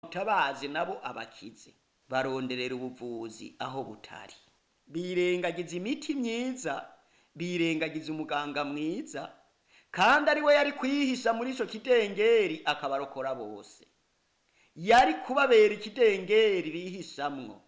bawutabaze nabo abakize baronderera ubuvuzi aho butari birengagiza imiti myiza birengagiza umuganga mwiza kandi ari we yari kwihisha muri ico kidengeri akabarokora bose yari kubabera ikidengeri bihishamwo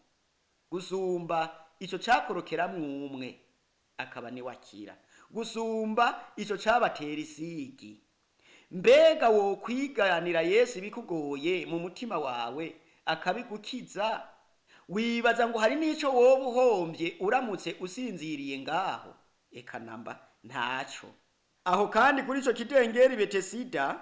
gusumba ico cakorokeramwo umwe akaba niwe akira gusumba ico cabatera isigi mbega wokwiganira yesu ibikugoye mu mutima wawe akabigukiza wibaza ngo hari n'ico woba uhombye uramutse usinziriye ngaho eka namba ntaco aho kandi kuri ico kidengeri betesida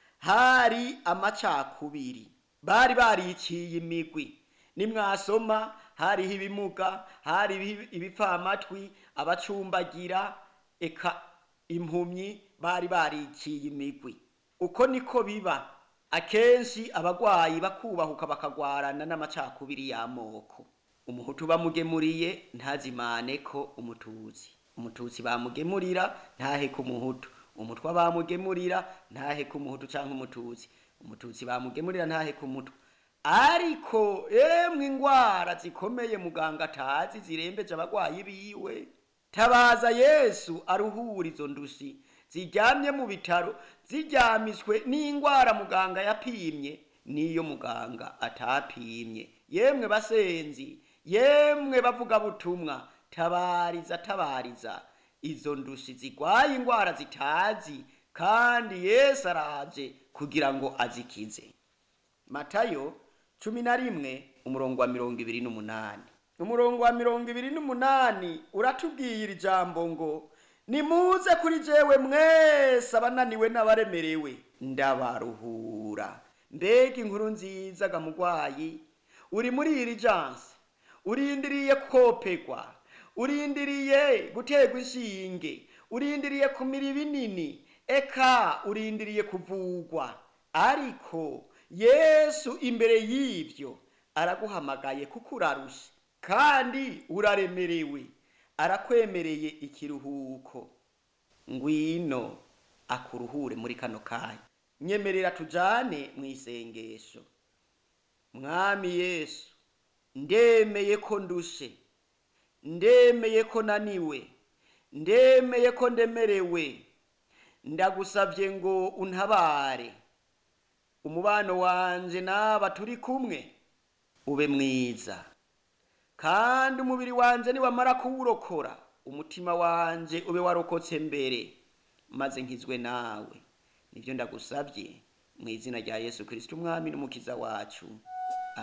hari amacakubiri bari bariciye imigwi nimwasoma hariho ibimuga hariho ibipfamatwi abacumbagira eka impumyi bari bariciye imigwi uko niko biba akenshi abagwayi bakubahuka bakagwarana n'amacakubiri y'amoko umuhutu bamugemuriye ntazimane ko umututsi umututsi bamugemurira ntahe ku muhutu umutwa bamugemurira ntahe ku muhutu canke umututsi umututsi bamugemurira ntahe ku mutwa ariko emwe ingwara zikomeye muganga atazi zirembeje abagwayi biwe tabaza yesu aruhura izo ndushi ziryamye mu bitaro ziryamiswe n'ingwara muganga yapimye n'iyo muganga atapimye yemwe basenzi yemwe bavuga butumwa tabariza tabariza izo ndushi zigwaye ingwara zitazi kandi yesu araje kugira ngo azikize matayo cumi na rimwe umurongo wa mirongo ibiri n'umunani umurongo wa mirongo ibiri n'umunani uratubwira ijambo ngo nimuze kuri jewe mwese abananiwe n'abaremerewe ndabaruhura mbega inkuru nziza ga mugwayi uri muri iri jansi urindiriye kopegwa urindiriye guterwa inshinge urindiriye kumira ibinini eka urindiriye kuvugwa ariko yesu imbere y'ivyo araguhamagaye kuko urarusha kandi uraremerewe arakwemereye ikiruhuko ngwino akuruhure muri kano kanya nyemerera tujane mu isengesho mwami yesu ndemeye ko ndushe ndemeye ko naniwe ndemeye ko ndemerewe ndagusavye ngo untabare umubano wanje n'aba turi kumwe ube mwiza kandi umubiri wanje niwamara kuwurokora umutima wanje ube warokotse mbere maze nkizwe nawe nivyo ndagusavye mu izina rya yesu kristo umwami n'umukiza wacu